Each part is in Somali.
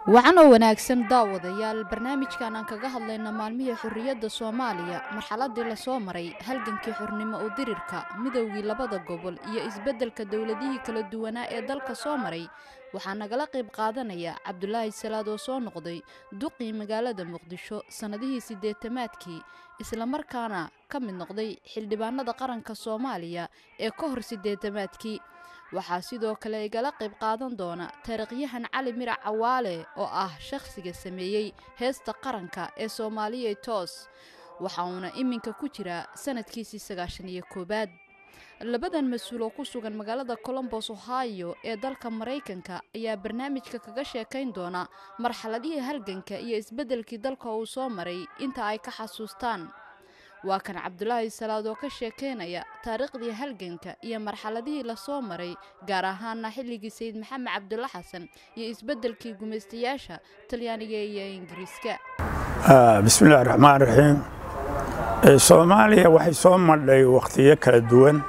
wacan oo wanaagsan daawadayaal barnaamijkan aan kaga hadlayna maalmihii xorriyadda soomaaliya marxaladii lasoo maray halgankii xornimo u dirirka midowgii labada gobol iyo isbeddelka dowladihii kala duwanaa ee dalka soo maray waxaa nagala qayb qaadanaya cabdulaahi salaad oo soo noqday duqii magaalada muqdisho sannadihii siddeetamaadkii islamarkaana ka mid noqday xildhibaanada qaranka soomaaliya ee ka hor siddeetamaadkii waxaa sidoo kale igala qayb qaadan doona taariikhyahan cali mirac cawaale oo ah shakhsiga sameeyey heesta qaranka ee soomaaliya toos waxa uuna iminka ku jiraa sanadkiisii sagaashan iyo koowaad labadan mas-uul oo ku sugan magaalada colombos ohio ee dalka maraykanka ayaa barnaamijka kaga sheekayn doona marxaladihii halganka iyo isbeddelkii dalka uu soo maray inta ay ka xasuustaan waa kan cabdulaahi salaad oo ka sheekaynaya taariikhdii halganka iyo marxaladihii lasoo maray gaar ahaana xilligii sayid maxamed cabdulla xasan iyo isbeddelkii gumaystayaasha talyaaniga iyo ingiriiska bismillahi raxmaan raxiim soomaaliya waxay soo madhay wakhtiyo kala duwan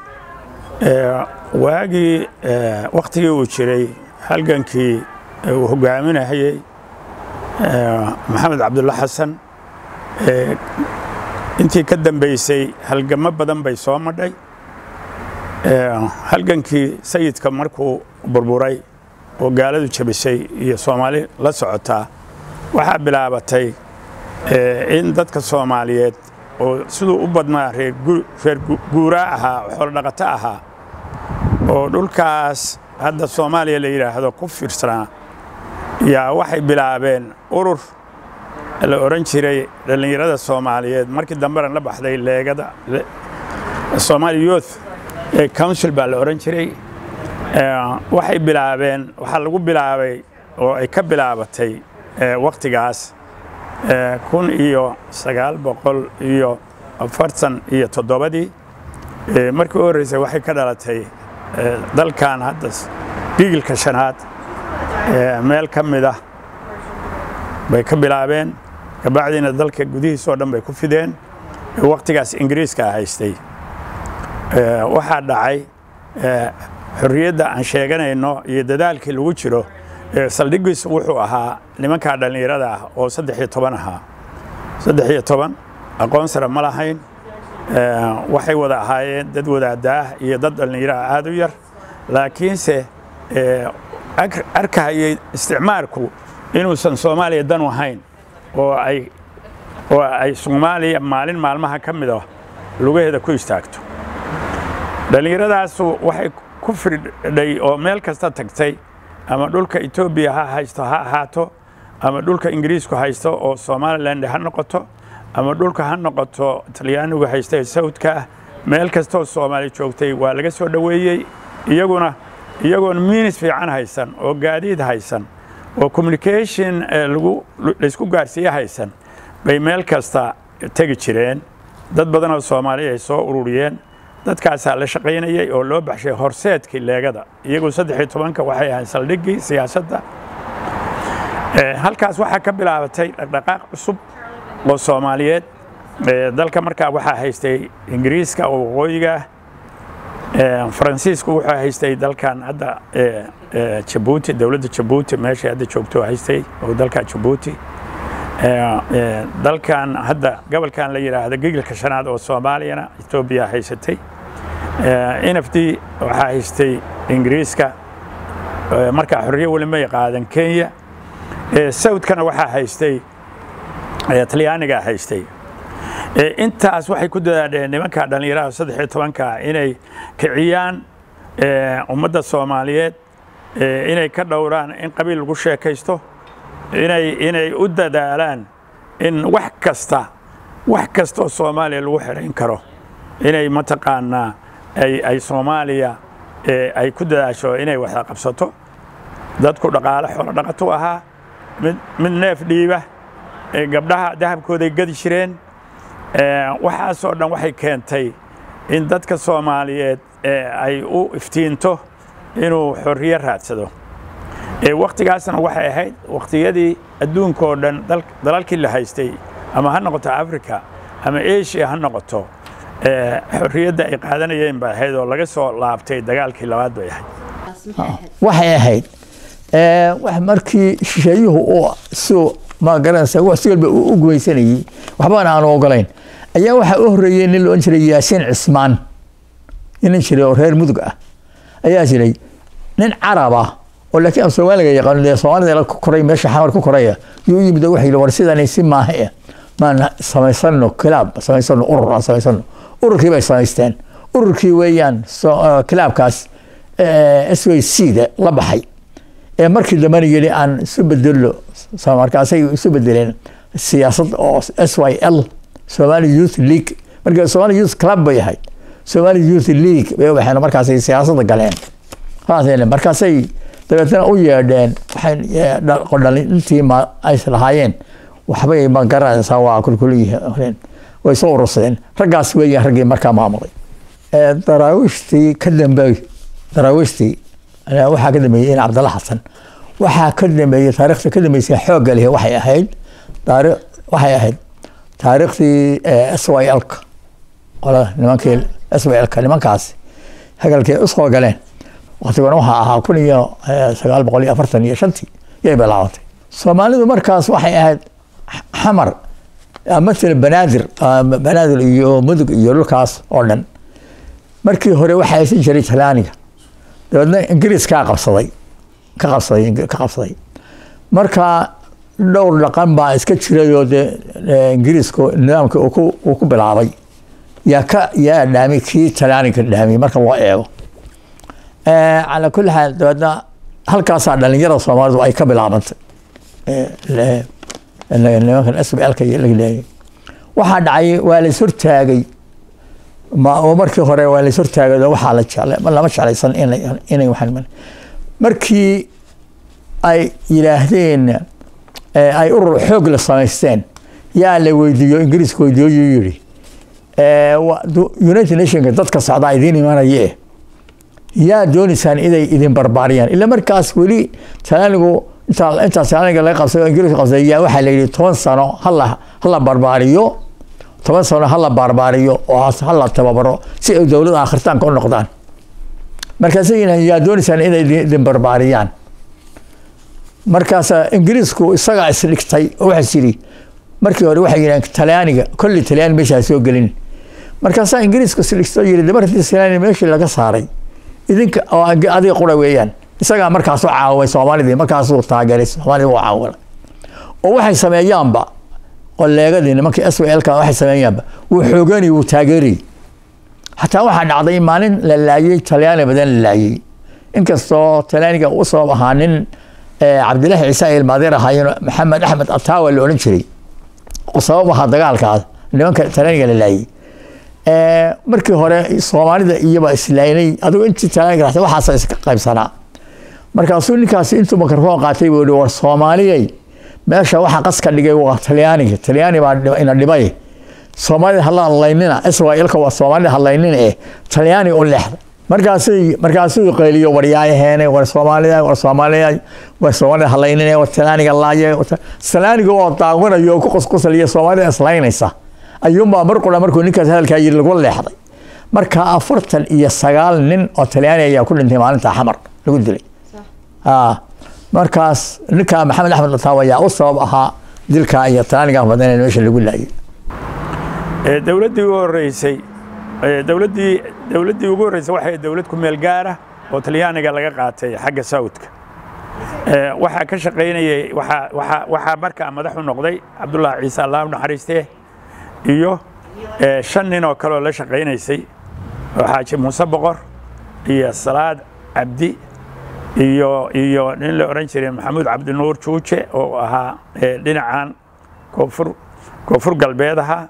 waagii wakhtigii uu jiray halgankii uu hogaaminayay maxamed cabdulla xasan intii ka dambaysay halgamo badan bay soo madhay halgankii sayidka markuu burburay oo gaaladu jabisay iyo soomaali la socotaa waxaa bilaabatay in dadka soomaaliyeed oo siduu u badnaa reer guuraa ahaa oo xoolodhaqato ahaa oo dhulkaas hadda soomaaliya la yidhaahdo ku fiirsanaa yaa waxay bilaabeen urur la odhan jiray dhallinyarada soomaaliyeed markii dambena la baxday leegada somaali youth council baa la odhan jiray waxay bilaabeen waxaa lagu bilaabay oo ay ka bilaabatay wakhtigaas kun iyo sagaal boqol iyo afartan iyo toddobadii markii u horreysay waxay ka dhalatay dalkan hadda bigilka shanaad meel ka mid ah bay ka bilaabeen kabacdiina dalka gudihiisoo dhan bay ku fideen wakhtigaas ingiriiska haystay waxaa dhacay xorriyadda aan sheeganayno iyo dadaalkii lagu jiro saldhigiis wuxuu ahaa nimankaa dhallinyarada ah oo saddex iyo toban ahaa saddex iyo toban aqoon sare ma lahayn waxay wada ahaayeen dad wadaadaah iyo dad dhallinyaraha aad u yar laakiinse arkahayay isticmaalku inuusan soomaaliya dan ahayn oo ay oo ay soomaaliya maalin maalmaha ka mid ah lugaheeda ku istaagto dhallinyaradaasu waxay ku firdhay oo meel kasta tagtay ama dhulka etoobiya ha haysto ha ahaato ama dhulka ingiriisku haysto oo somaliland ha noqoto ama dhulka ha noqoto talyaanigu haysta ee sawdka ah meel kastoo soomaali joogtay waa laga soo dhoweeyey iyaguna iyagoon miinis fiican haysan oo gaadiid haysan oo communication laysku gaarsiiye haysan bay meel kasta tegi jireen dad badan oo soomaaliya ay soo ururiyeen dadkaasaa la shaqaynayay oo loo baxshay horseedkii leegada iyagu saddex iyo tobanka waxay ahayd saldhiggii siyaasadda halkaas waxaa ka bilaabatay dhaqdhaqaaq cusub oo soomaaliyeed dalka markaa waxaa haystay ingiriiska oo waqooyiga faransiisku wuxuu haystay dalkan hadda jabuuti dowladda jabuuti meeshay hadda joogto haystay oo dalka jabuuti dalkan hadda gobolkan la yidhaahdo gigilka shanaad oo soomaaliyana etoobiya haysatay nfd waxaa haystay ingiriiska markaa xorriye weli may qaadan kenya sawdkana waxaa haystay talyaaniga haystay intaas waxay ku dadaadheen nimanka dhallinyaraha saddex iyo tobanka inay kiciyaan ummadda soomaaliyeed inay ka dhowraan in qabiil lagu sheekaysto inay inay u dadaalaan in wax kasta wax kastoo soomaaliya lagu xidhayn karo inay mataqaanaa ay ay soomaaliya ay ku dadaasho inay waxda qabsato dadku dhaqaale xoolo dhaqatu ahaa mid mid neef dhiiba gabdhaha dahabkooday gadi jireen waxaasoo dhan waxay keentay in dadka soomaaliyeed ay u iftiinto inuu xorriye raadsado wakhtigaasna waxay ahayd wakhtiyadii adduunkoo dhan dalalkii la haystay ama ha noqoto africa ama asia ha noqoto xorriyadda ay qaadanayeen bay ahayd oo laga soo laabtay dagaalkii labaad bay ahayd waxay ahayd markii shisheeyuhu uu si ma garanaysa wax si walba u gumaysanayey waxbana aanu ogolayn ayaa waxaa u horreeyey nin la odhan jiray yaasiin cismaan nin jiray oo reer mudug ah ayaa jiray nin carab ah oo laakiin aan soomaaliga yaqaano dee soomaalida la koray meesha xamar ku koraya yuu yimid oo waxa yidhi war sidani si maaha eh maan samaysano kilaab samaysano urur aan samaysano ururkii bay samaysteen ururkii weeyaan kilaabkaas s y c da la baxay ee markii dambena yidhi aan isu bedelo markaasay isu bedeleen siyaasad oo s y l somali youth league marka somali youth club bay ahayd somali youth league bay waxeen markaasay siyaasadda galeen markaasay dabeetna u yeedheen dhalintii ma ays lahaayeen waxbay ma garanaysaa waa kulkulihoreen way soo urursadeen raggaas weeyaan raggii markaa maamulay daraawiishtii ka dambeey daraawiishtii waxaa ka dambeeyey in cabdalla xasan waxaa ka dambeeyey taarikhda ka dambeysay xoogga leh waxay ahayd taari waxay ahayd taariikhdii s y lka qolada nimankii s y lka nimankaas hagalkii usoo galeen waktiguna waxaa ahaa kun iyo sagaal boqol iyo afartan iyo shantii yay bilaabatay soomaalidu markaas waxay ahayd xamar matala banaadir banaadir iyo mudug iyo dhulkaas oo dhan markii hore waxaa haysan jiray talaaniga dabeedna ingiriis kaa qabsaday ka qabsaday ka qabsaday marka dhowr dhaqan baa iska jirayoo dee ingiriisku nidaamka uu ku bilaabay yaa ka yaa dhaamay kii talaaniga dhaamay marka loo eego calaa kulli xaal dabeedna halkaasaa dhalinyarada soomaalidu ay ka bilaabantay nimankan s b lka laga leeyay waxaa dhacay waa lays hortaagay oo markii hore waa lays hortaagay oo waxaa la jeclay lama jeclaysan inay waxaan markii ay yidhaahdeen ay urur xoog la samaysteen yaa la weydiiyo ingiriiska weydiiyo yuu yidhi united nationka dadka socdaa idiin imanayee yaa doonaysaan inay idin barbaariyaan ila markaas weli talaanigu intaa talaaniga laga qabsay oo ingiriiska qabsay yaa waxaa la yidhi toban sano hala hala barbaariyo toban sano hala barbaariyo oo hala tababaro si ay dowladda akhiritaanka u noqdaan markaasay yidhahan yaa doonaysaan inay idin barbaariyaan markaas ingiriisku isagaa isdhigtay oo waxaas yidhi markii hore waxay yidhahan talyaaniga kolley talyaan meeshaa soo gelin markaasaa ingiriisku isdhigtay yidhi dabar haddii talyaani meeshii laga saaray idinka oo adiga qura weeyaan isagaa markaas u caaway soomaalidii markaasuu taageeray soomaalida u caawilay oo waxay sameeyaanba qoleegadii nimankii s w lka waxay sameeyaanba wuu xooganay wuu taageerayy xataa waxaa dhacday maalin la laayey talyaani badan la laayey inkastoo talyaaniga u sabab ahaa nin cabdilaahi ciise ay ilmaadeer ahaayeen maxamed axmed ataawa la odhan jiray oo sabab ahaa dagaalkaas nimanka talyaaniga la laayey markii hore soomaalida iyaba islaynay adigu intii talyaaniga raxtay waxaasa iska qaybsanaa markaasuu ninkaasi intuu makarfoon qaatay buu yihi war soomaaliyay meesha waxa qaska dhigay waa talyaaniga talyaani baa ina dhibay soomaalida hala hadlaynina israa'iilka waa soomaalida hadlaynina eh talyaani u leexda markaasay markaasuu qayliyo waryaayaheene war soomaalida war soomaalida war soomaalida hadlaynina war talyaaniga laaye talyaaniga oo daawanayo oo ku qusqusaliya soomaalida islaynaysa ayuunbaa mar qura markuu ninkaas hadalkaa yiri lagu leexday marka afartan iyo sagaal nin oo talyaani ayaa ku dhintay maalinta xamar lagu dilay markaas ninka maxamed axmed ataaw ayaa u sabab ahaa dilka iyo talyaaniga badan meesha lagu laayay dowladdii ugu horreysay dowladdii dowladdii ugu horreysay waxay dowlad ku meel gaara oo talyaaniga laga qaatay xagga saudka waxaa ka shaqaynayay waxaa waxaa waxaa markaa madax u noqday cabdullaahi ciise allah u naxariistee iyo shan nin oo kaleoo la shaqaynaysay oo xaaji muuse boqor iyo salaad cabdi iyo iyo nin la odhan jiray maxamuud cabdinuur juuje oo ahaa dhinacan koonfur koonfur galbeed ahaa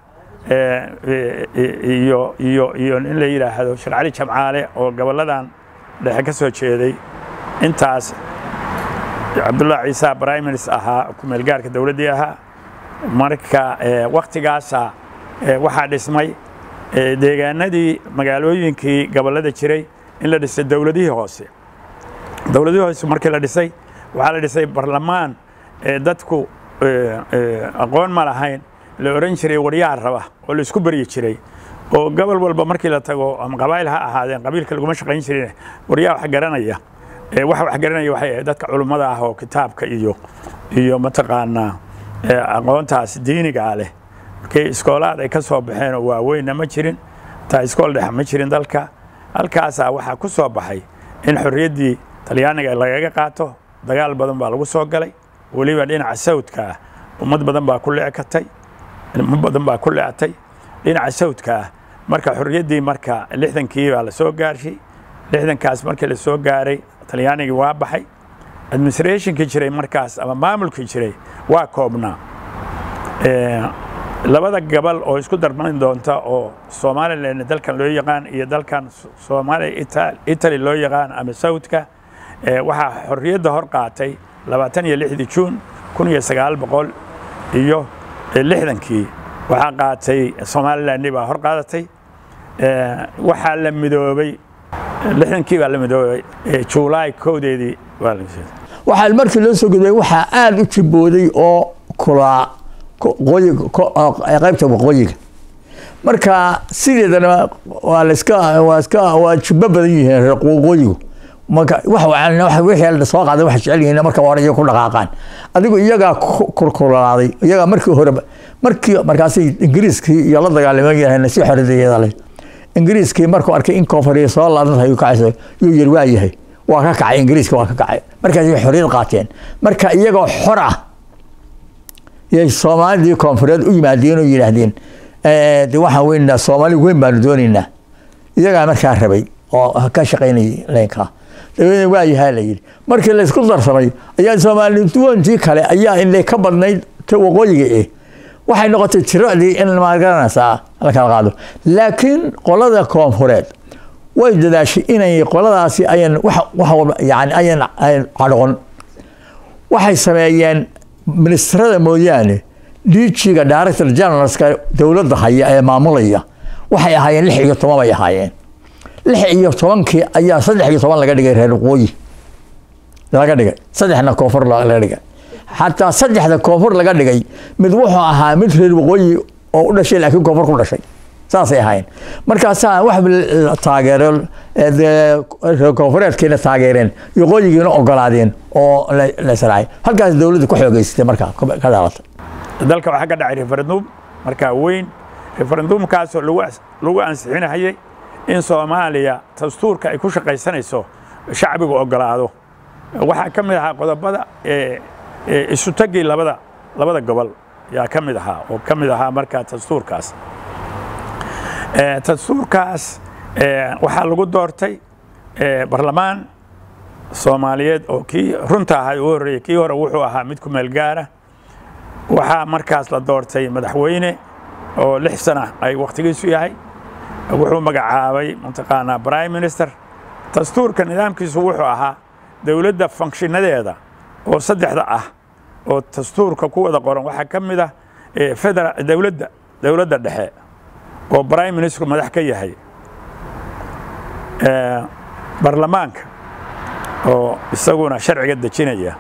iyo iyo iyo nin la yidhaahdo sheekh cali jamcaale oo gobolladan dhexe ka soo jeeday intaas cabdullahi ciise brimaris ahaa kumeelgaarka dowladdii ahaa marka waktigaasa waxaa dhismay deegaanadii magaalooyinkii gobollada jiray in la dhisay dowladihii hoose dowladihii hoose markii la dhisay waxaa la dhisay barlamaan dadku aqoon ma lahayn la odhan jiray waryaha raba oo la isku beryi jiray oo gobol walba markii la tago ama qabaa'il ha ahaadeen qabiilka laguma shaqayn jirin waryaha wax garanaya waxa wax garanaya waxay ahayd dadka culummada ah oo kitaabka iyo iyo mataqaanaa aqoontaas diinigaa leh markii iskoolaad ay ka soo baxeen oo waaweynna ma jirin taa iskool dhex ma jirin dalka halkaasaa waxaa ku soo baxay in xorriyaddii talyaaniga lagaga qaato dagaal badan baa lagu soo galay weliba dhinaca sawdka ah ummad badan baa ku leekatay ummad badan baa ku leecatay dhinaca sawdka ah marka xorriyaddii marka lixdankii baa la soo gaarshay lixdankaas markii la soo gaaray talyaanigii waa baxay administrationkii jiray markaas ama maamulkii jiray waa koobnaa labada gabal oo isku darman doonta oo somalilan dalkan loo yaqaan iyo dalkan soomaaliya italy loo yaqaan ama sawdka waxaa xorriyadda hor qaatay labaatan iyo lixdii juun kun iyo sagaal boqol iyo lixdankii waxaa qaatay somaliland baa hor qaadatay waxaa la midoobay lixdankii baa la midoobay juulaay kowdeedii waa la waxaa markii loo soo gudbay waxaa aada u jibooday oo kulaa qaybta waqooyiga marka sideedana waa laska waa iska waa jibbo badan yihiin reer waqooyigu marka wax wixii soo qaaday waxay jecel yihiin marka hore iyaga ku dhaqaaqaan adigu iyagaa kulkulaaday iyagaa markii hore markii markaasay ingiriiskii iyo la dagaalamayahayna si xoridayeeda leh ingiriiskii markuu arkay in koonfuriya soo laadantahay kacaysa yuu yiri waa yahay waa ka kacay ingiriiska waa ka kacay markaasay xorriyad qaateen marka iyagoo xor ah yay soomaalidii koonfureed u yimaadeen oo yidhaahdeen de waxaan weynaynaa soomaali weyn baanu doonaynaa iyagaa markaa rabay oo ka shaqaynayay leenkaa dabeedna waa yahaa la yidhi markii laysku darsamay ayaa soomaali duwantii kale ayaa inay ka badnayd ta waqooyiga eh waxay noqotay tiradii in magaranaysaa la kala qaado laakiin qolada koonfureed way dadaashay inay qoladaasi ayan yani ayan cadhoqon waxay sameeyeen ministrada mooyaane diijiga director generalska dowladda haya ee maamulaya waxay ahaayeen lix iyo toban bay ahaayeen lix iyo tobankii ayaa saddex iyo toban laga dhigay reer waqooyi laga dhigay saddexna koonfur laga dhigay xataa saddexda koonfur laga dhigay mid wuxuu ahaa mid reer waqooyi oo u dhashay laakiin koonfur ku dhashay saasay ahaayeen markaasaa wax taageero reer koonfureedkiina taageereen waqooyigiina ogolaadeen oo la israacay halkaas dowladda ku xoogeysatay markaa ka dhalatay dalka waxaa ka dhacay referendum markaa weyn referendumkaasoo lagu ansixinahayay in soomaaliya dastuurka ay ku shaqaysanayso shacbigu ogolaado waxaa ka mid ahaa qodobada isu tagii labada labada gobol yaa ka mid ahaa oo ka mid ahaa markaa dastuurkaas dastuurkaas waxaa lagu doortay barlamaan soomaaliyeed oo kii runta ahaa u horreeyey kii hore wuxuu ahaa mid ku meel gaara waxaa markaas la doortay madaxweyne oo lix sana ay wakhtigiisu yahay wuxuu magacaabay mataqaanaa prime minister dastuurka nidaamkiisu wuxuu ahaa dowladda fankshinadeeda oo saddexda ah oo dastuurka ku wada qoran waxaa ka mid ah federa dowladda dowladda dhexe oo prime ministerku madax ka yahay barlamaanka oo isaguna sharciga dejinaya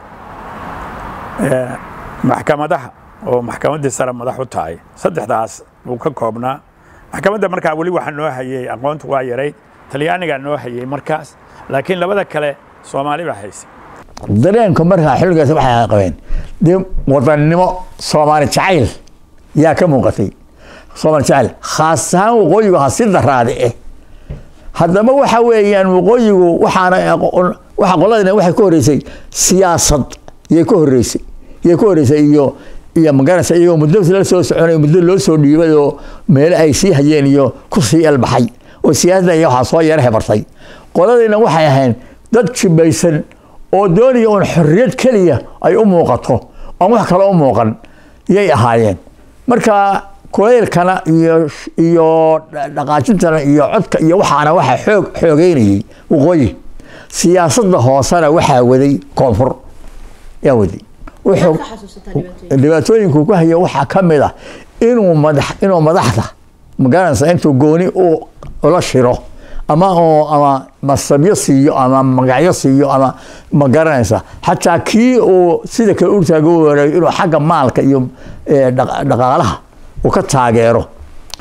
maxkamadaha oo maxkamaddii sare madax u tahay saddexdaas buu ka koobnaa maxkamadda markaa weli waxaa noo hayey aqoontu waa yarayd talyaanigaa noo hayey markaas laakiin labada kale soomaali baa haysay dareenka markaa xilligaas waxay qabeen dee wadannimo soomaali jacayl yaa ka muuqatay soomaali jacayl khaas ahaan waqooyigu ha si daraade eh haddaba waxa weeyaan waqooyigu waxaana waxa qoladina waxay ka horreysay siyaasad yay ka horreysay yay ka horreysay iyo iyo magaranaysa iyagoo muddo la soo soconay muddo loo soo dhiibay oo meelo ay sii hayeen iyo ku sii elbaxay oo siyaasadda iyo waxaa soo yara hebartay qoladiina waxay ahayn dad jibaysan oo doonaya uun xorriyad keliya ay u muuqato oon wax kale u muuqan yay ahaayeen marka kulaylkana iyo iyo dhaqaajintana iyo codka iyo waxaana waxa xoog xoogeynayay waqooyi siyaasadda hoosena waxaa waday koonfur yaa waday wuxuu dhibaatooyinku ku haya waxaa ka mid ah inuu madax inuu madaxda magaranaysa intuu gooni u ula shiro ama oo ama masabyo siiyo ama magacyo siiyo ama ma garanaysa xataa kii uu sida kale urtaaga u wareeyo inuu xagga maalka iyo dhaqaalaha uu ka taageero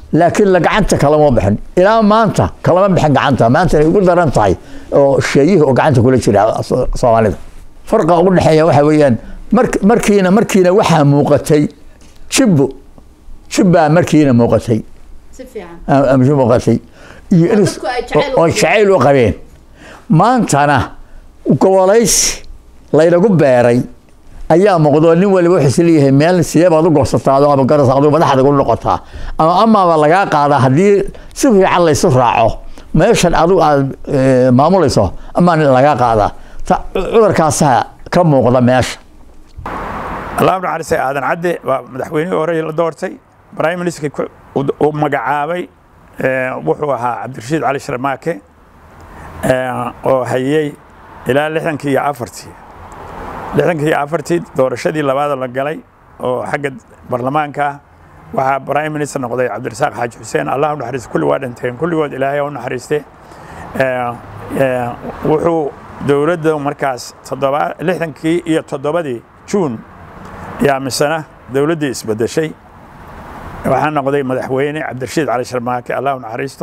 laakiin la gacanta kalama bixin ilaa maanta kalama bixin gacanta maanta ay ugu daran tahay oo sheeyihii oo gacanta kula jira soomaalida farqa ugu dhexeeya waxa weeyaan markiina markiina waxaa muuqatay jibbo jibbaa markiina muuqatay muuqatay iyo oo jacayl u qabeen maantana gobolaysi laynagu beeray ayaa muuqdo nin waliba wuxuu isleeyahay meel sidee baad u goosataado ama garas adigu madaxda ku noqotaa ama amaaba lagaa qaadaa haddii si fiican laysu raaco meeshan adigu aad maamulayso amaa lagaa qaadaa cudurkaasaa ka muuqda meesha allah naxariistay aadan cadde waa madaxweynihii hore la doortay prime ministerka uu magacaabay wuxuu ahaa cabdirashiid cali sharmaake oo hayey ilaa lixdankii iyo afartii lixdankii iyo afartii doorashadii labaada la galay oo xagga baarlamaanka ah waxaa prime minister noqday cabdirasaaq xaaji xuseen allah u naxariista kulli waa dhinteen kulligood ilaahay u naxariiste wuxuu dowladda markaas toddoba lixdankii iyo toddobadii juun yaa misana dowladdii isbedeshay waxaa noqday madaxweyne cabdirashiid cali sharmaake allah u naxariisto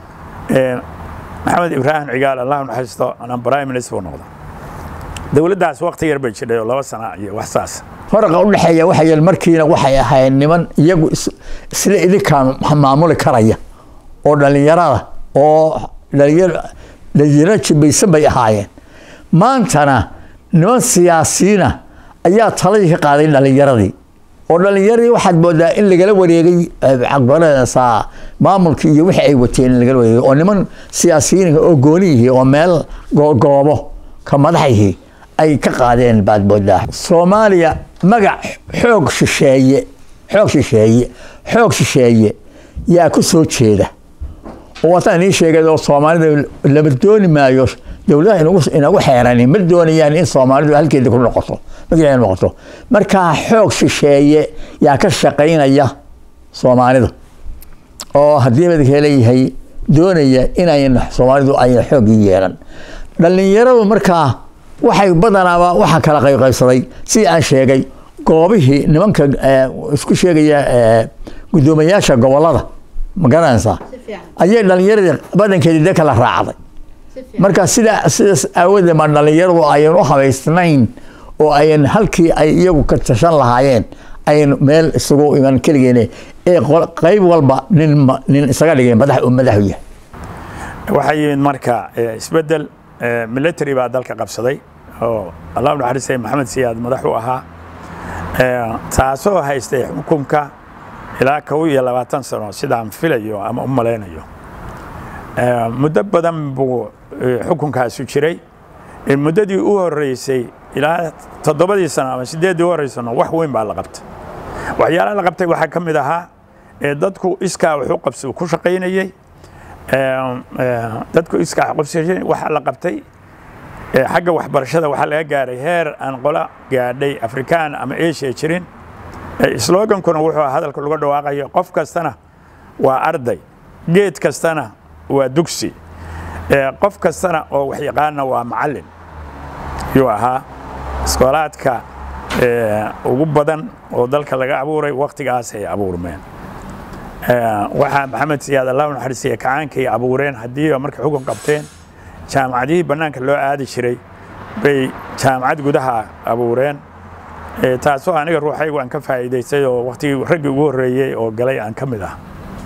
maxamed ibraahim cigaal allah u naxariisto anaan prime minister buu noqda dowladdaas waqti yar bay jidhay oo laba sana iyo wax saas faraqa u dhexeeya waxa yeel markiina waxay ahaayeen niman iyagu isla idinkaan maamuli karaya oo dhallinyarada oo dhalinyaro dhalinyaro jibaysan bay ahaayeen maantana niman siyaasiyiina ayaa taladii ka qaaday dhallinyaradii oo dhallinyaradii waxaad moodaa in lagala wareegay caqbarasa maamulkii iyo wixii ay wateen in lagala wareegay oo niman siyaasiyiin oo gooniyihii oo meel goobo ka madaxihii ay ka qaadeen baad moodaa soomaaliya magac xoog shisheeye xoog shisheeye xoog shisheeye yaa ku soo jeeda oo wataan inii sheegay oo soomaalida lama dooni maayo dowladaha inagu xeerani ma doonayaan in soomaalidu halkeeda ku noqoto magaceeda noqoto markaa xoog shisheeye yaa ka shaqaynaya soomaalida oo haddii madaka leeyahay doonaya inayn soomaalidu ayna xooggii yeelan dhallinyaradu markaa waxay badanaaba waxaa kala qaybqaybsaday sidii aan sheegay goobihii nimanka isku sheegaya guddoomiyaasha gobolada ma garanaysaa ayay dhallinyaradii badankeedii de kala raacday marka sida sidaas aawadeed ma dhallinyaradu ayan u habaysnayn oo ayan halkii ay iyagu ka tashan lahaayeen ayan meel isugu iman keligeene ee qayb walba nin nin isaga dhigeen madax uu madaxu yahay waxaa yimid marka isbeddel military baa dalka qabsaday oo allah u naxariistay maxamed siyaad madax u ahaa taasoo haystay xukunka ilaa kow iyo labaatan sano sidaan filayo ama u malaynayo muddo badan buu xukunkaasu jiray muddadii u horeysay ilaa toddobadii sano ama sideeddii u horeysano wax weyn baa la qabtay waxyaalaha la qabtay waxaa ka mid ahaa dadku iskaa wuxuu qabsi ku shaqaynayey dadku iskaa qabsi waxaa la qabtay xagga waxbarashada waxaa laga gaaray heer aan qola gaadhay afrikaan ama asia jirin slogankuna wuxuu hadalka lagu dhawaaqayo qof kastana waa arday geed kastana waa dugsi qof kastana oo waxyaqaana waa macallin yuu ahaa iskoolaadka ugu badan oo dalka laga abuuray wakhtigaas ay abuurmeen waxaa maxamed siyaad allah u naxariisiya kacaankay abuureen haddii markay xukun qabteen jaamacadihii bannaanka loo aadi jiray bay jaamacad gudaha abuureen taasoo aniga ruuxaygu aan ka faa'iidaystay oo waktigii raggii ugu horreeyey oo galay aan ka mid ah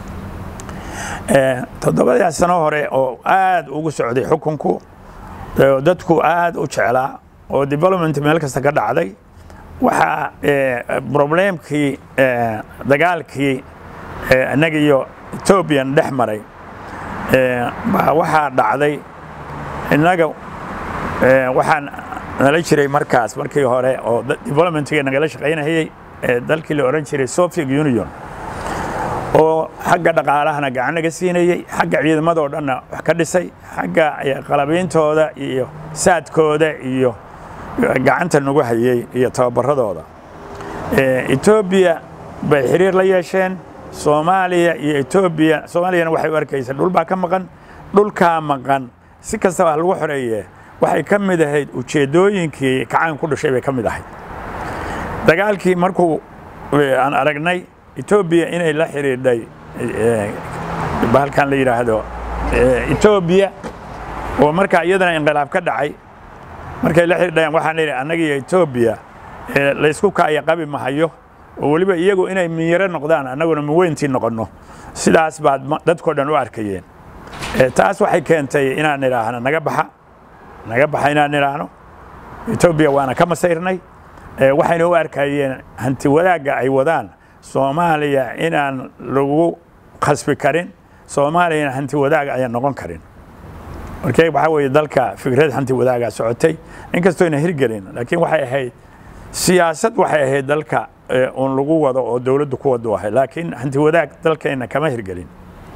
toddobadii sano hore oo aad ugu socday xukunku dadku aad u jeclaa oo development meel kasta ka dhacday waxaa problemkii dagaalkii innaga iyo ethoobiyan dhex maray baa waxaa dhacday innaga waxaan nala jiray markaas markii hore oo developmentga nagala shaqaynayay dalkii la oran jiray soviet union oo xagga dhaqaalahana gacan naga siinayey xagga ciidamadoo dhanna wax ka dhisay xagga qalabeyntooda iyo saadkooda iyo gacanta nagu hayey iyo tababaradooda etoobiya bay xiriir la yeesheen soomaaliya iyo etoobiya soomaaliyana waxay u arkaysa dhul baa ka maqan dhulkaa maqan si kastaba lagu xoreeye waxay ka mid ahayd ujeeddooyinkii kacaan ku dhashay bay ka mid ahayd dagaalkii markuu aan aragnay etoobiya inay la xidhiidhay bahalkan la yidhaahdo etoobiya oo markaa iyadana inqilaab ka dhacay markay la xidhayaan waxaan idhi annaga iyo etoobiya laysku kaaya qabi mahayo oo weliba iyagu inay miyaro noqdaan annaguna miweyntii noqonno sidaas baad dadkao dhan u arkayeen taas waxay keentay inaan idhaahno naga baxa naga baxa inaan idhaahno etoobiya waana ka masayrnay waxayna u arkayeen hanti wadaagga ay wadaan soomaaliya inaan lagu khasbi karin soomaaliyana hanti wadaag ayaan noqon karin markee waxaa weeye dalka fikrad hanti wadaagaa socotay inkastoo ayna hirgelin laakiin waxay ahayd siyaasad waxay ahayd dalka uun lagu wado oo dowladdu ku wadu ahay laakiin hanti wadaag dalkeenna kama hirgelin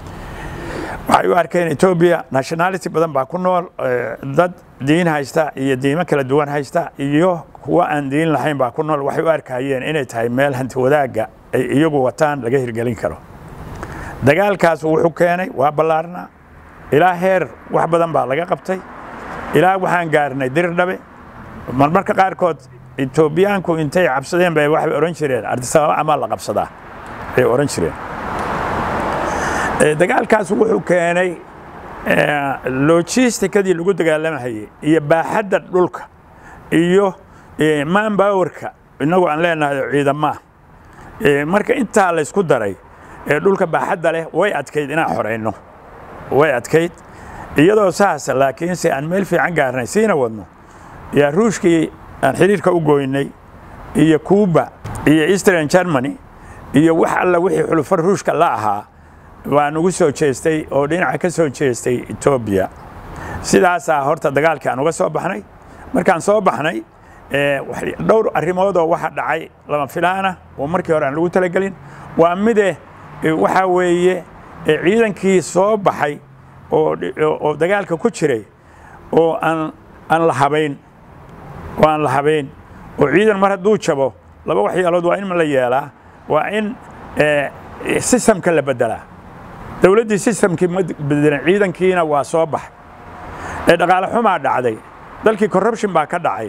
waxay u arkeen etoobiya nationality badan baa ku nool dad diin haysta iyo diimo kala duwan haysta iyo kuwa aan diin lahayn baa ku nool waxay u arkayeen inay tahay meel hanti wadaagga ay iyagu wataan laga hirgelin karo dagaalkaas wuxuu keenay waa ballaarnaa ilaa heer wax badan baa laga qabtay ilaa waxaan gaarnay dirdhabe marmarka qaarkood etoobiyaanku intay cabsadeen bay waxay odhan jireen ardisababa amaa la qabsadaa bay odhan jireen dagaalkaas wuxuu keenay logisticadii lagu dagaalamahayey iyo baaxadda dhulka iyo manpowerka innagu aan leenahay ciidamaa marka intaa laysku daray dhulka baaxadda leh way adkayd inaan xorayno way adkayd iyadoo saasa laakiinse aan meel fiican gaarnay siina wadno yaa ruushkii aan xiriirka u goynay iyo cuuba iyo eastern germany iyo wax alla wixii xulufo ruushka la ahaa waa nagu soo jeestay oo dhinaca ka soo jeestay etoobiya sidaasaa horta dagaalkii aan uga soo baxnay markaan soo baxnay dhowr arrimoodoo waxa dhacay lama filaana oo markii hore aan lagu talagelin waa mide waxaa weeye ciidankii soo baxay oo dagaalka ku jiray oo aan aan la habayn oo aan la habayn oo ciidan mar hadduu jabo laba waxyaalood waa in la yeelaa waa in sistamka la bedelaa dowladdii sistamkii ma bedelan ciidankiina waa soo bax dhaqaale xumaa dhacday dalkii corruption baa ka dhacay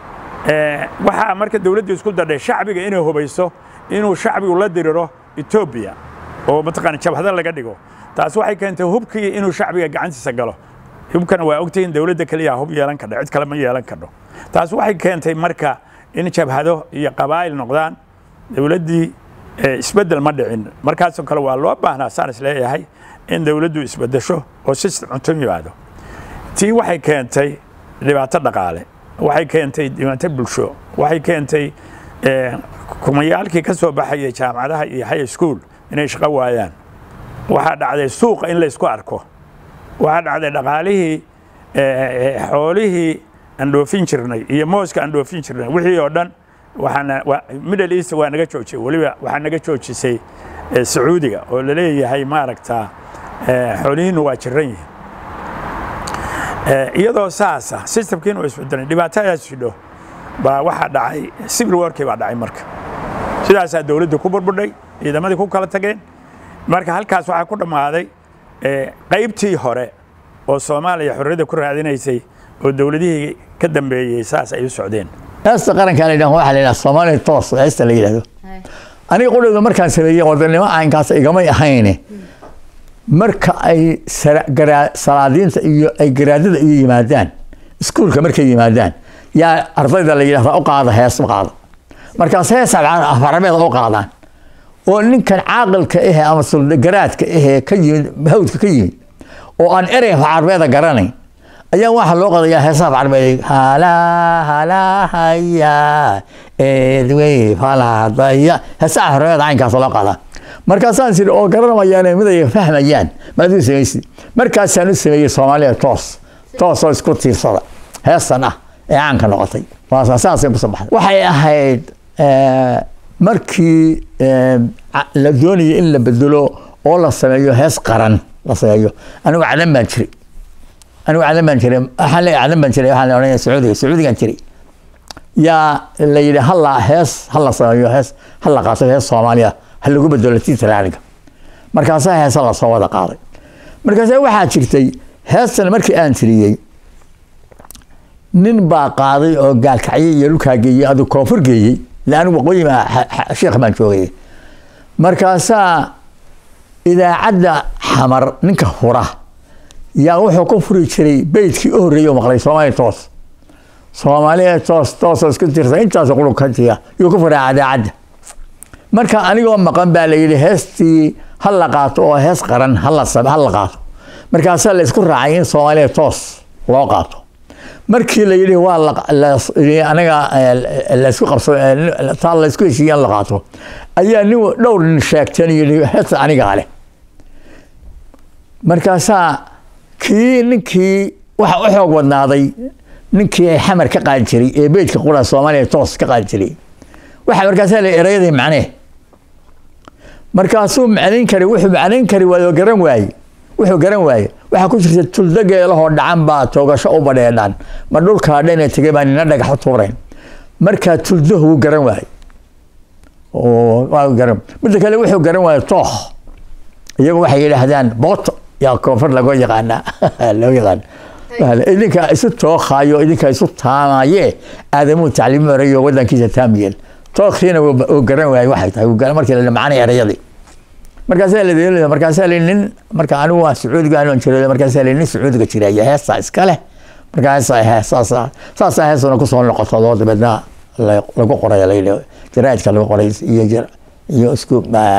waxaa marka dowladdii isku dadhay shacbiga inay hubayso inuu shacbigu la diriro etoobiya oo mataqaana jabhada laga dhigo taas waxay keentay hubkii inuu shacbiga gacantiisa galo hubkana waa ogtihiin dowladda keliya hub yeelan kardho cid kale ma yeelan kardho taas waxay keentay marka in jabhado iyo qabaa'il noqdaan dowladdii isbeddel ma dhicin markaasoo kale waa loo baahnaa saan is leeyahay in dowladdu isbeddesho oo system cunto yimaado tii waxay keentay dhibaato dhaqaale waxay keentay dhibaato bulsho waxay keentay kumayaalkii ka soo baxayay jaamacadaha iyo high school inay shaqo waayaan waxaa dhacday suuqa in laysku arko waxaa dhacday dhaqaalihii xoolihii aan dhoofin jirnay iyo mooska aan dhoofin jirnay wixii oo dhan waxaana middle east waa naga joojiyey weliba waxaa naga joojisay sacuudiga oo la leeyahay maaragtaa xoolihiinu waa jiran yihiin iyadoo saasa systemkiina waa isbedelay dhibaatadaas jidho baa waxaa dhacay civil warkii baa dhacay marka sidaasaa dowladda ku burbudhay ciidamadii ku kala tageen marka halkaas waxaa ku dhammaaday qaybtii hore oo soomaaliya xorriyadda ku raadinaysay oo dowladihii ka dambeeyey saas ay u socdeen heesta qarankaa la yidhaha waxaa la yidhaha soomaaliya toos heesta la yidhahdo aniga qudhowda markaan sameeyey wadannimo caynkaas igamay ahayne marka ay salaadiinta iyo ay garaadada iyo yimaadaan iskuulka markay yimaadaan yaa ardayda la yidhahdaa u qaada hees u qaada markaas hees afarabeeda u qaadaan oo ninkan caaqilka ahe ama suldagaraadka ahee ka yimid hawdka ka yimid oo aan erey afarbeeda garanayn ayaa waxaa loo qadayaa heesaha afarbeed halaa halaa haya eedwey falaadaya heesaha afarbeeda caynkaas loo qadaa markaasaan siri oo garanamayaan mid ay fahmayaan maad u samaysid markaasaan u sameeyey soomaaliya toos toos oo isku tiirsada heestan ah ee caanka noqotay saasay kusoo baxday waxay ahayd markii la doonayay in la bedelo oo la sameeyo hees qaran la sameeyo anigu cadan baan jiray anigu cadan baan jiray waxaan leeyahay cadan baan jiray waxaan la odhanaya sacuudiga sacuudigan jiray yaa la yidhi halla hees hala sameeyo hees hala qaato hees soomaaliya ha lagu bedelo tiitraaninga markaasaa heesa lasoo wada qaaday markaasa waxaa jirtay heestan markii aan tiriyey nin baa qaaday oo gaalkacyo iyo dhulkaa geeyey aduu koonfur geeyey ila anigu waqooyi sheekh baan joogay markaasaa idaacadda xamar ninka hura yaa wuxuu ku furi jiray beydkii u horreeyey oo maqlay soomaaliya toos soomaaliya toos toosoo isku tirsa intaasoo qulub ka tiya yuu ku furaa idaacadda marka anigoo maqan baa la yidhi heestii ha la qaato oo hees qaran hala ha la qaato markaasaa la isku raacay in soomaaliya toos loo qaato markii la yidhi waa anaga laysku qabso taa laysku heshiiya in la qaato ayaa nin dhowr nin sheegteen yidhi heesta anigaa leh markaasaa kii ninkii waxa u xoog wadnaaday ninkii xamar ka qaadi jiray ee beydka qura soomaaliya toos ka qaadi jiray waxa markaasaa la erayadii macnee markaasuu macnayn kari wuxuu macnayn kari waayo garan waaye wuxuu garan waaye waxaa ku jirta tuldo geelahoo dhacan baa toogasho u badheedhaan ma dhulkaa dhana tegay baa nina dhagax u tuurayn markaa tuldahu wuu garan waaye garan midda kale wuxuu garan waaye tooh iyagu waxay yidhaahdaan booto yaa koonfur lago yaqaanaa loo yaqaan idinkaa isu tookhayo idinkaa isu taamaye aadamuu tacliimi horeeyo wadankiisa taamiyeel tookhiina uu garan waaye waxay tahay markii la macnay erayadii markaasaa la markaasaa la nin marka anigu waa sacuudiga aan jiro markaasaa la nin sacuudiga jiraya heestaa iska leh markaasaa heesaasa saasaa heesuna kusoo noqoto oo dabeedna lagu qoraya la yidhi jaraa'idka lagu qoray iyo iyo isku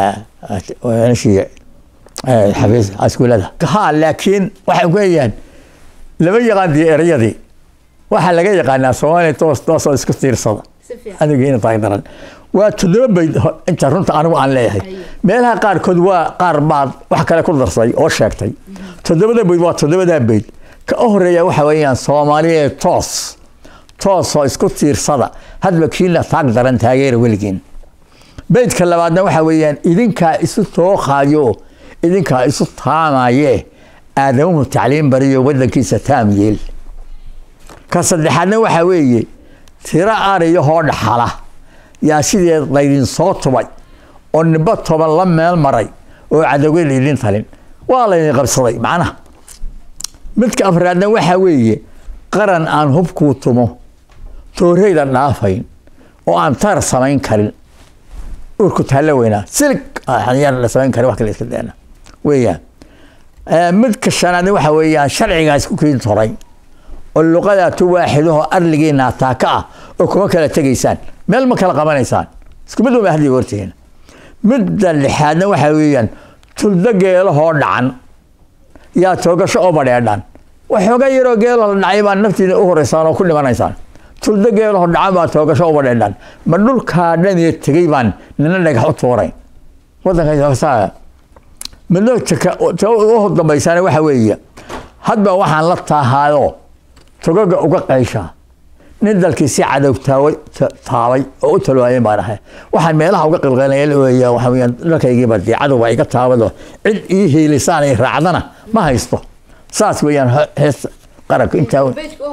shii xafiis iskuulada ha laakiin waxay ku leeyahan lama yaqaan dee erayadii waxaa laga yaqaanaa soomaaliya toos toosoo isku tiirsada adigiina tahay daran waa toddoba bayd inta runta anigu aan leeyahay meelaha qaarkood waa qaar baad wax kale ku darsay oo sheegtay toddobada bayd waa toddobadaa bayd ka u horeeya waxa weeyaan soomaaliya toos toosoo isku tiirsada hadba kiina taag daran taageera weligiin beydka labaadna waxa weeyaan idinkaa isu tooqaayo idinkaa isu taamaye aadamuhu tacliim bariyo wadankiisa taam yeel ka saddexaadna waxa weeye tiro ariyahoo dhaxala yaa sideed laydin soo tubay oo nimbo toban la meel maray oo cadowge laydin talin waa laydin qabsaday macnaha midka afraadna waxaa weeye qaran aan hubkuu tumo tooreyda dhaafayn oo aan tar samayn karin urku taalla weynaa silig yaan la samayn karin wax kale iska deena weeyaan midka shanaadna waxaa weeyaan sharcigaa isku kiin toray oo luqadaatu waaxidahoo arligiina taaka ah oo kuma kala tegaysaan meel ma kala qabanaysaan isku mid uma hadli hortihiin midda lixaadna waxaa weeyaan tuldo geelahoo dhacan yaa toogasho oo badheedhan waxooga yaroo geelo la dhacay baa naftiina u horeysaan oo ku dhimanaysaan tuldo geelahoo dhacan baa toogasho oo badheedhan ma dhulkaa dhan iyo tegey baan nina dhagax u tuurayn wadanka midna u dambaysaana waxa weeye hadba waxaan la taahaayo togaga uga qayshaa nin dalkii si cadow taabay oo u talwaayeen baan ahay waxaan meelaha uga qilqeynaya weeya waxa weeyaan dalkaygiiba dee cadowba iga taabado cid ii hiilisaan ay raacdana ma haysto saas weeyaan hees qaranka intaa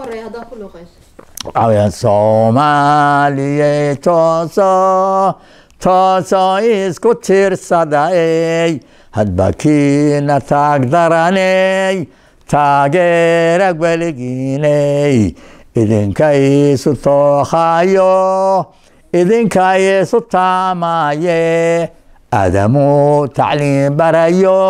waxaweyaan soomaaliye tooso tooso isku tiirsaday hadba kiina taag daraney taageera weligiiney idinka isu tookhayo idinka isu taamaye aadamuu tacliim barayo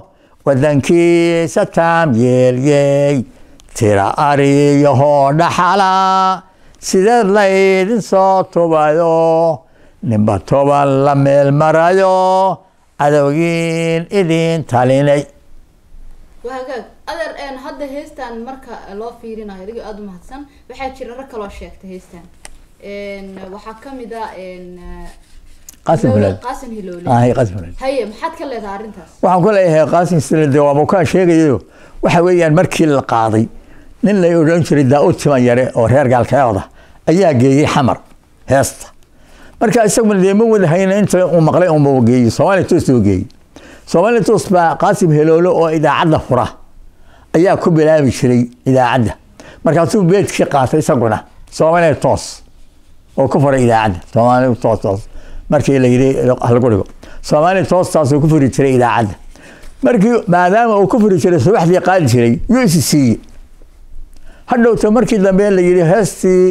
wadankiisa taam yeelyey tira ariyahoo dhaxala sideed laydin soo tubayo ninba toban la meel marayo cadowgiin idin talinay wagaag adeer hadda heestan marka loo fiirinayo adigo aada u mahadsan waxaa jira rag kaloo sheegtay heestan waxaa kamid a qaasim fulaad qaasim hiloole ahay qaasim fulaad haye maxaad ka leedahay arrintaas waxaan ku leeyahay qaasim silade waa bukaan sheegayo waxa weeyaan markii la qaaday nin la odhan jiray daa-uud timan yare oo reer gaalkeeda ayaa geeyey xamar heesta marka isaguna dee ma wadahayna inta uu maqlay unba geeyey soomaaliya toos uu geeyey soomaaliya toos baa qaasim heloolo oo idaacadda fura ayaa ku bilaabi jiray idaacadda markaasuu beedkii qaatay isaguna soomaaliya toos oo ku furay idaacadda soomaaliya toos toos markii la yidhi halagu dhigo soomaaliya toostaasuu ku furi jiray idaacadda markii maadaama uu ku furi jiray subaxdii qaadi jiray yuu isi siiyey hadhowta markii dambe la yidhi heestii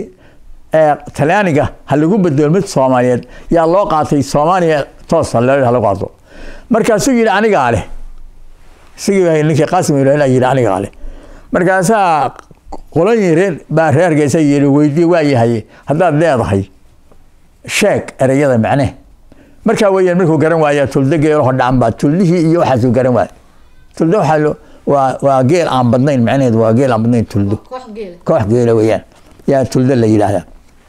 talyaaniga ha lagu bedelo mid soomaaliyeed yaa loo qaatay soomaaliya toos halagu qaato markaasuu yidhi anigaa leh isigii baa ninkii qaasim ilaahila yidhi anigaa leh markaasaa qolooyin reer baa reer hargeysa yidhi weydii waa yahay haddaad leedahay sheeg ereyada macne markaa weeyaan markuu garan waaya tuldo geelaho dhaanba tuldihii iyo waxaasuu garan waaya tuldo waxaa lo waa waa geel aan badnayn macnaheedu waa geel aan badnayn tuldo koox geela koox geela weeyaan yaa tuldo la yidhaahdaa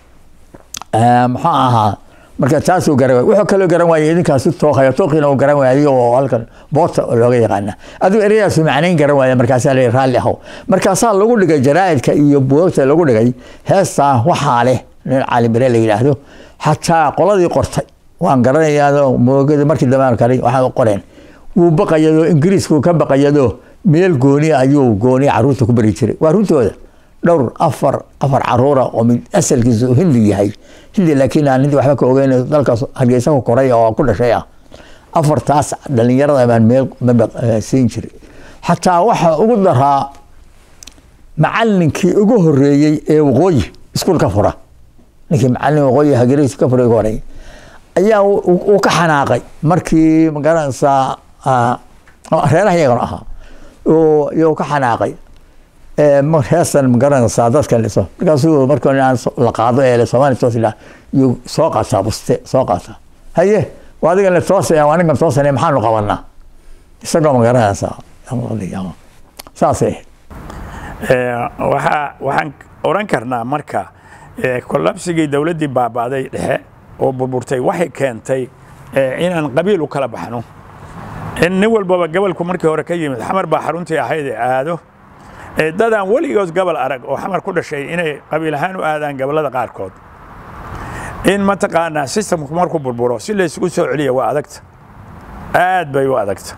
muxuu ahaa marka taasuu garan waay wuxuu kaloo garan waayay idinkaasu tooqaya tooqiina uu garan waayay oo halkan boorta looga yaqaana adigu ereyadaasu macnayn garan waaya markaasaa la raalli ahow markaasaa lagu dhigay jaraa'idka iyo buugagta lagu dhigay heestaa waxaa leh nin cali bire la yidhaahdo xataa qoladii qortay waan garanayaa moogada markii dambe kale waxaa qoreen wuu baqayadoo ingiriisku ka baqayadoo meel gooni ayuu gooni caruurta ku bari jiray waa runtooda dhowr afar afar caruura oo mid asalkiisu hindi yahay hindi laakiin aan hindi waxba ka ogeyn dalkaas hargeysa ku koray oo ku dhashay ah afartaas dhalinyarada baan meel maba siin jiray xataa waxa ugu daraa macalinkii ugu horeeyey ee waqooyi iskuul ka fura ninkii macalin waqooyi hargeysa ka furay horay ayaa uu ka xanaaqay markii magaranaysaa reeraha iyagana ahaa iyuu ka xanaaqay heestan magaranaysaa dadka liso markaasuu marka la qaado ee soomaali toos ilaa yuu soo qaataa buste soo qaataa haye waa adigan le toosaya waa ninkan toosane maxaanu qabanaa isagoo magaranaysaa saasay waxaa waxaan oran karnaa marka kolabsigii dowladdii baaba'day dhexe oo burburtay waxay keentay inaan qabiil u kala baxno in nin walbaba gobolku markii hore ka yimid xamar baa xaruntii ahayd ee aado dadaan weligood gobol arag oo xamar ku dhashay inay qabiil ahaan u aadaan gobollada qaarkood in mataqaanaa sistamku markuu burburo si la isugu soo celiya waa adagta aad bay u adagta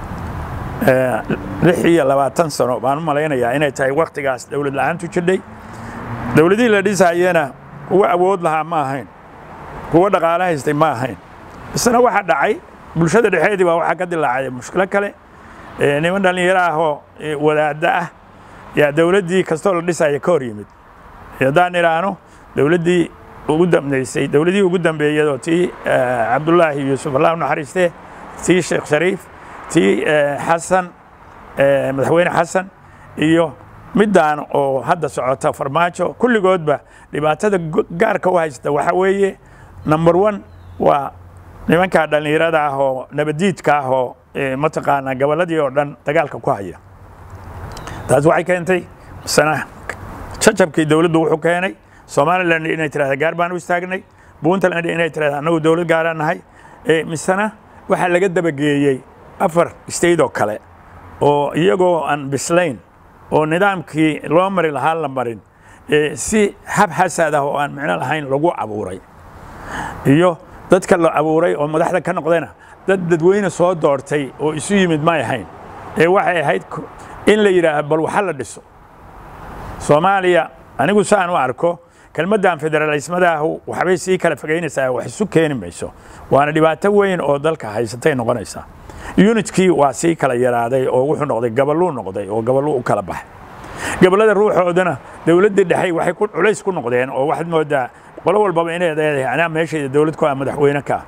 lix iyo labaatan sano baan u malaynayaa inay tahay waktigaas dowlad la-aantu jidhay dowladihii la dhisayena kuwa awood lahaa ma ahayn kuwa dhaqaale haystay ma ahayn isna waxaa dhacay bulshada dhexeedii baa waxaa ka dilaacay mushkilo kale niman dhallinyaro ah oo wadaadda ah yaa dowladdii kastoo la dhisaya ka hor yimid haddaan idhaahno dowladdii ugu dambeysay dowladihii ugu dambeeyadoo tii cabdullaahi yuusuf allah u naxariistee tii sheekh shariif tii xasan madaxweyne xasan iyo middaan oo hadda socota farmaajo kulligoodba dhibaatada gaarka u haysta waxa weeye number one waa nimankaa dhallinyarada ah oo nabadiidka ah oo mataqaanaa gobolladii oo dhan dagaalka ku haya taas waxay keentay sana jajabkii dowladdu wuxuu keenay somaliland inay tirahda gaar baan u istaagnay puntland inay tirahda annagu dowlad gaaraan nahay misena waxaa laga dabageeyey afar state oo kale oo iyagoo aan bislayn oo nidaamkii loo mari lahaa la marin si hab xasad ah oo aan micno lahayn lagu abuuray iyo dadka la abuuray oo madaxda ka noqdayna dad dadweyne soo doortay oo isu yimid may ahayn ee waxay ahayd in la yidhaaho bal waxa la dhiso soomaaliya anigu saan u arko kelmaddan federalismadaahu waxbay sii kala fogaynaysaa wax isu keeni mayso waana dhibaato weyn oo dalka haysatay noqonaysaa unitkii waa sii kala yaraaday oo wuxuu noqday gabaluu noqday oo gabaluu u kala baxay gobollada ruuxoodana dowladdii dhexey waxay ku culays ku noqdeen oo waxaad moodaa qolo walbaba inay leedahay anaa meeshayda dowlad ku ah madaxweyne ka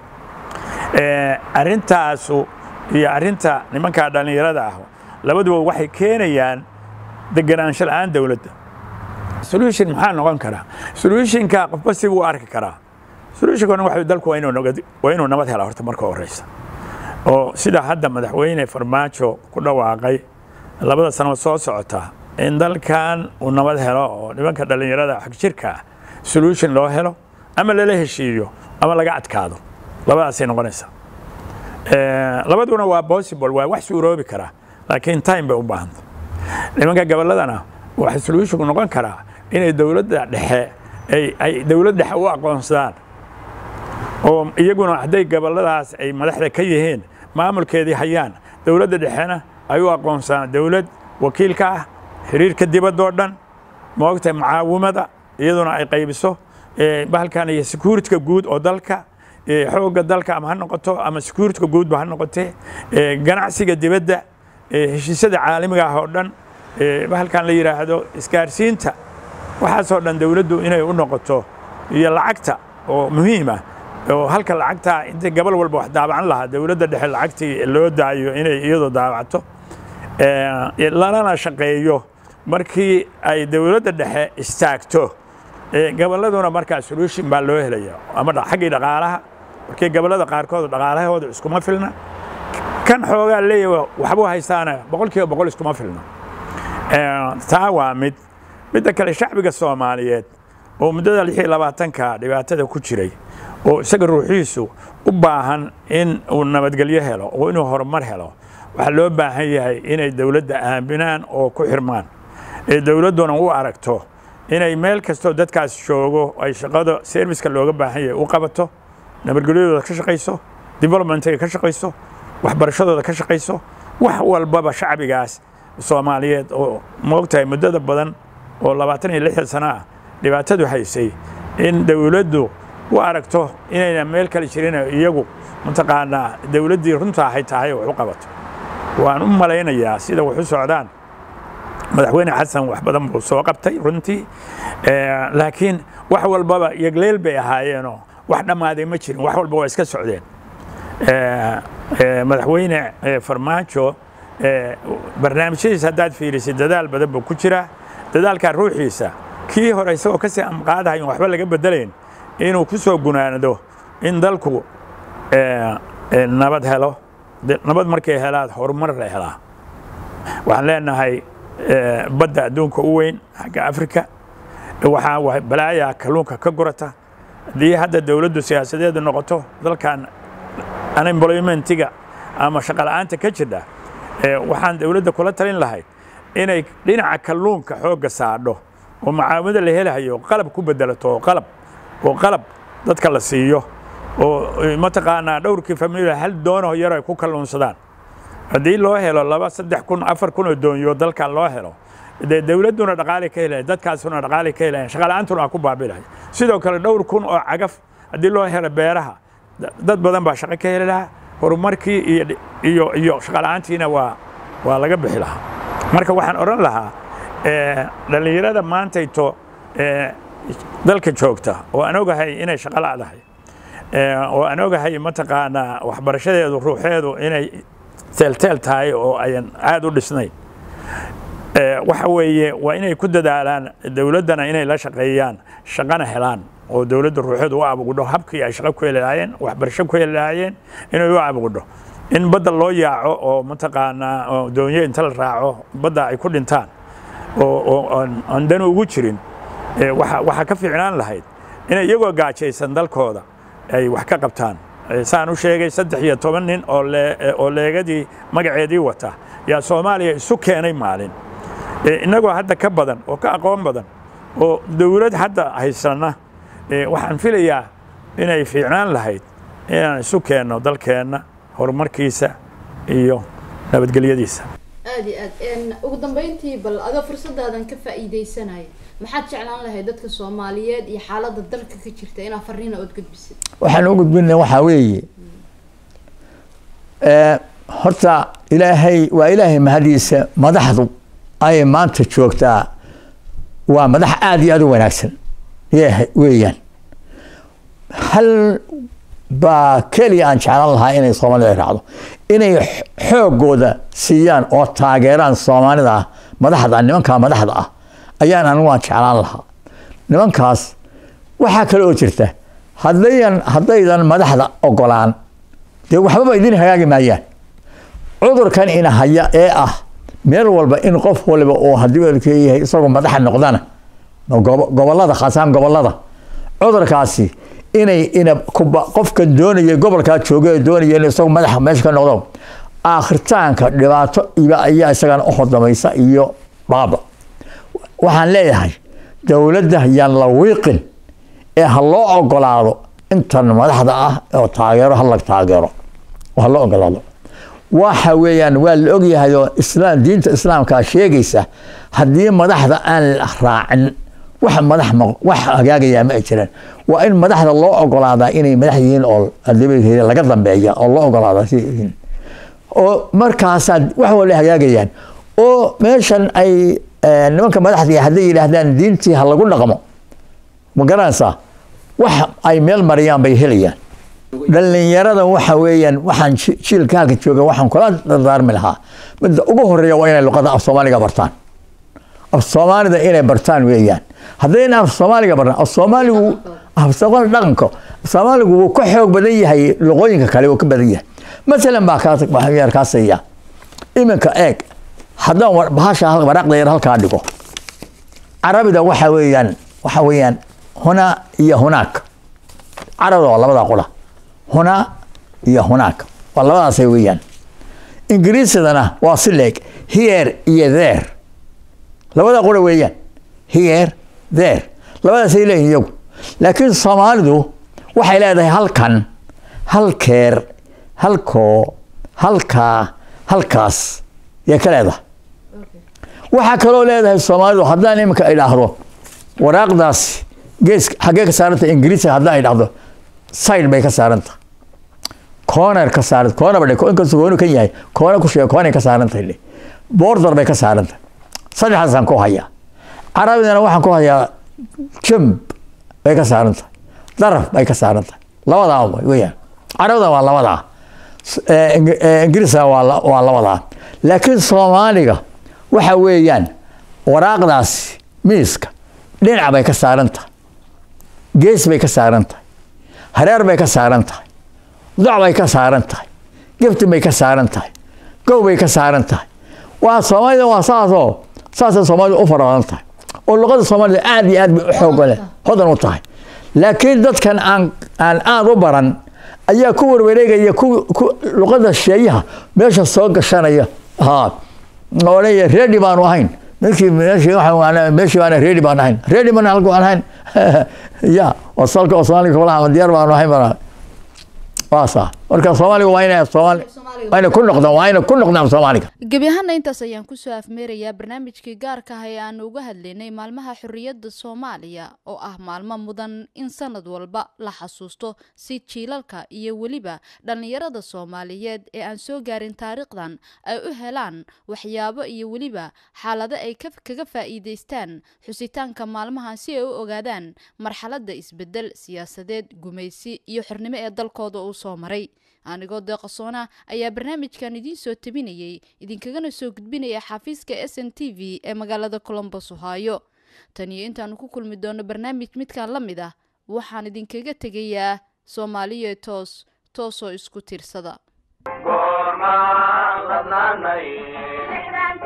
arrintaasu iyo arrinta nimankaa dhallinyarada ah labaduba waxay keenayaan deganaansho la'aan dowladda solution maxaa noqon karaa solutionka qofba si buu arki karaa solutionkana waxa dalku waa inuu nabad waa inuu nabad helaa horta marka horeysa oo sida hadda madaxweyne farmaajo ku dhawaaqay labada sano soo socota in dalkan uu nabad helo oo nimanka dhallinyarada xag jirka ah solution loo helo ama lala heshiiyo ama laga adkaado labadaasay noqonaysaa labaduna waa possible waa wax suuroobi karaa laakiin time bay u baahanta nimanka gobolladana waxa solutionku noqon karaa inay dowladda dhexe ay dowlad dhexe u aqoonsadaan oo iyaguna hadday gobolladaas ay madaxda ka yihiin maamulkeedii hayaan dowladda dhexena ay u aqoonsadaan dowlad wakiilka ah xiriirka dibaddoo dhan moogta mucaawimada iyaduna ay qaybiso bahalkan iyo securityka guud oo dalka xoogga dalka ama ha noqoto ama securityka guudba ha noqotee ganacsiga dibadda heshiisyada caalamiga ah oo dhan bahalkan la yidhaahdo isgaarsiinta waxaasoo dhan dowladdu inay u noqoto iyo lacagta oo muhiim ah oo halka lacagtaa intii gabal walba wax daabacan lahaa dowladda dhexe lacagtii loo daayo inay iyadu daabacato lanana shaqeeyo markii ay dowladda dhexe istaagto gobolladuna markaa solution baa loo helaya ama xaggii dhaqaalaha markii gobollada qaarkood dhaqaalahooda iskuma filna kan xoogaa leeyahay waxbuu haystaana boqol kiiba boqol iskuma filna taa waa mid midda kale shacbiga soomaaliyeed oo muddada lix iyo labaatanka dhibaatada ku jiray oo isaga ruuxiisu u baahan in uu nabadgelyo helo oo inuu horumar helo waxaa loo baahan yahay inay dowladda aaminaan oo ku xirmaan ee dowladduna u aragto inay meel kastoo dadkaas joogo ay shaqada serviska looga baahan yahay u qabato nabadgelyadooda ka shaqayso developmentiga ka shaqayso waxbarashadooda ka shaqayso wax walbaba shacbigaas soomaaliyeed oo moogtahay muddada badan oo labaatan iyo lixdan sano ah dhibaatadu haysay in dowladdu u aragto inayna meel kale jirin iyagu mataqaanaa dowladdii runta ahay tahay wax u qabato waan u malaynayaa sida wax u socdaan madaxweyne xasan wax badan buu soo qabtay runtii laakiin wax walbaba yagleel bay ahaayeenoo wax dhammaaday ma jirin wax walba waa iska socdeen madaxweyne farmaajo barnaamijyadiisa haddaad fiirisid dadaal badan buu ku jiraa dadaalkaa ruuxiisa kii hore isagoo kasii amqaadahayn waxba laga bedelayn inuu ku soo gunaanado in dalku nabad helo nabad markay helaad horumar la helaa waxaan leenahay badda adduunka u weyn xagga afrika waxaa balaayaa kalluunka ka gurata haddii hadda dowladdu siyaasadeedu noqoto dalkan unemploymentiga ama shaqola'aanta ka jirta waxaan dowladda kula talin lahayd inay dhinaca kalluunka xoogga saadho oo macaawinada la helahayo qalab ku bedelato oo qalab oo qalab dadka la siiyo oo mataqaanaa dhowrkii familia hal doono yar ay ku kalluunsadaan haddii loo helo laba saddex kun afar kun oo doonyo dalkan loo helo dee dowladduna dhaqaali ka helaya dadkaasuna dhaqaali ka helayan shaqala'aantuna waa ku baabilahay sidoo kale dhowr kun oo cagaf haddii loo helo beeraha dad badan baa shaqo ka heli lahaa horumarkii iyo iyo iyo shaqala'aantiina waa waa laga bixi lahaa marka waxaan odhan lahaa dhallinyarada maantayto dalka joogta oo aan ogahay inay shaqo la'dahay oo aan ogahay mataqaanaa waxbarashadeedu ruuxeedu inay teelteel tahay oo ayan aad u dhisnayn waxa weeye waa inay ku dadaalaan dowladdana inay la shaqeeyaan shaqana helaan oo dowladda ruuxeedu u abugudho habkii ay shaqo ku heli lahaayeen waxbarasho ku heli lahaayeen inay u abugudho in badda loo yaaco oo mataqaanaa doonyo inta la raaco badda ay ku dhintaan oo aan dani ugu jirin waxaa ka fiicnaan lahayd inay iyagoo gaajaysan dalkooda ay wax ka qabtaan saan u sheegay saddex iyo toban nin oo leegadii magaceedii wata yaa soomaaliya isu keenay maalin innagoo hadda ka badan oo ka aqoon badan oo dowlad hadda haysana waxaan filayaa inay fiicnaan lahayd inaan isu keenno dalkeenna horumarkiisa iyo nabadgelyadiisa aad iyo aad ugu dambeyntii bal adoo fursadaadan ka faa'iidaysanaya maxaad jeclaan lahayd dadka soomaaliyeed iyo xaaladda dalka ka jirta inaa fariina ood gudbisid waxaan u gudbina waxaa weeye horta ilaahay waa ilaahay mahadiisa madaxdu ay maanta joogtaa waa madax aada iyo aada u wanaagsan weeyaan hal baa keliya aan jeclaan lahaa inay soomaalida ay raacdo inay xoogooda siiyaan oo taageeraan soomaalida ah madaxda nimankaa madaxda ah ayaan anigu aan jeclaan lahaa nimankaas waxaa kale oo jirta haddayan haddaydan madaxda ogolaan dee waxbaba idin hagaagi maayaan cudurkan ina haya ee ah meel walba in qof waliba uu haddii walkeeyahay isagoo madaxa noqdana gobolada khaasaan gobolada cudurkaasi inay ina kuba qofkan doonaya gobolkaa jooga ee doonaya in isagoo madaxa meesha ka noqdo aakhiritaanka dhibaato iba ayaa isagana u hordamaysa iyo baaba waxaan leeyahay dowladda yaan la wiiqin ee ha loo ogolaado intan madaxda ah oo taageero ha la taageero ha loo ogolaado waxa weeyaan waa la ogyahay oo islaam diinta islaamkaa sheegaysa haddii madaxda aan la raacin wax madax wax hagaagayaa ma ay jiraan waa in madaxda loo ogolaadaa inay madax yihiin oo laga dambeeya oo loo ogolaadaa si yihiin oo markaasaa wax wala hagaagayaan oo meeshan ay nimanka madaxdii hadday yidhaahdaan diintii ha lagu dhaqmo ma garanaysaa wax ay meel mariyaan bay helayaan dhallinyarada waxa weeyaan waxaan ji- jiilka halka jooga waxaan kula dardaarmi lahaa midda ugu horeeya waa inay luqada af soomaaliga bartaan af soomaalida inay bartaan weeyaan haddayna af soomaaliga bartaan af soomaaligu af soomaali dhaqanka af soomaaligu wuu ka xoog badan yahay luqooyinka kale wuu ka badan yahay masalan baa kaa waxaan yar kaa siiya iminka eeg haddaan war- bahasha hal- waraaqda yar halkaa dhigo carabida waxa weeyaan waxa weeyaan huna iyo hunaak carabida waa labada qura huna iyo hunaak waa labadaasay weeyaan ingiriisidana waa si leeg here iyo there labada qura weeyaan here there labadaasay leeyihin iyagu laakiin soomaalidu waxay leedahay halkan halkeer halkoo halkaa halkaas yay ka leedahay waxaa kaloo leedahay soomaalidu haddaan iminka idhaahdo waraaqdaas gees xaggee ka saaranta ingiriisiga haddaan idhaahdo side bay ka saaranta corner ka saaran corner ba inkastoo gooni kan yahay corner ku sheega corner ka saarantahay le border bay ka saarantahay saddexdaasaan ku hayaa carabidana waxaan ku hayaa jumb bay ka saarantahay daraf bay ka saarantahay labadaa weeyaan carabida waa labadaa Eh, Ing- eh, ingiriisna waa la- waa labadaa laakiin soomaaliga waxa weeyaan waraaqdaasi miiska dhinac bay ka saaran tahay gees bay ka saaran tahay hareer bay ka saaran tahay doc bay ka saaran tahay geftin bay ka saaran tahay gow bay ka saaran tahay waa soomaalida waa saasoo saasay soomaalida u fara badan tahay oo luqada soomaalida aad iyo aad bay u xooga leh hodan u tahay laakiin dadkan aan aan aad u baran ayaa ku warwareegaya ku ku luqada sheeyaha meesha soo gashanaya ha odhanaya reedi baanu ahayn meeshii meeshii waxaan meeshii baana reedi baan ahayn reedi mana halku aan ahayn ya oo salka oo soomaaliga kulaha diyaar baanu ahayn bana waa saa marka soomaaliga waa inay soomaali waa inay ku noqdaan waa inay ku noqdaan soomaaliga gebi ahaana intaas ayaan kusoo afmeerayaa barnaamijkii gaarka ah ee aanu uga hadlaynay maalmaha xorriyadda soomaaliya oo ah maalmo mudan in sanad walba la xasuusto si jiilalka iyo weliba dhallinyarada soomaaliyeed ee aan soo gaarin taariikhdan ay u helaan waxyaabo iyo weliba xaalado ay ka- kaga faa'iidaystaan xusitaanka maalmahan si ay u ogaadaan marxaladda isbedel siyaasadeed gumaysi iyo xornimo ee dalkooda uu soo maray anigoo deeqasoona ayaa barnaamijkan idiin soo tabinayay idinkagana soo gudbinaya xafiiska s n t v ee magaalada colombos ohio tan iyo intaanu ku kulmi doono barnaamij midkan la mid ah waxaan idinkaga tegayaa soomaaliya toos toosoo isku tiirsada goormaan ladnaanay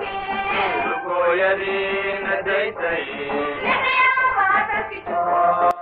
lugooyadiina daysay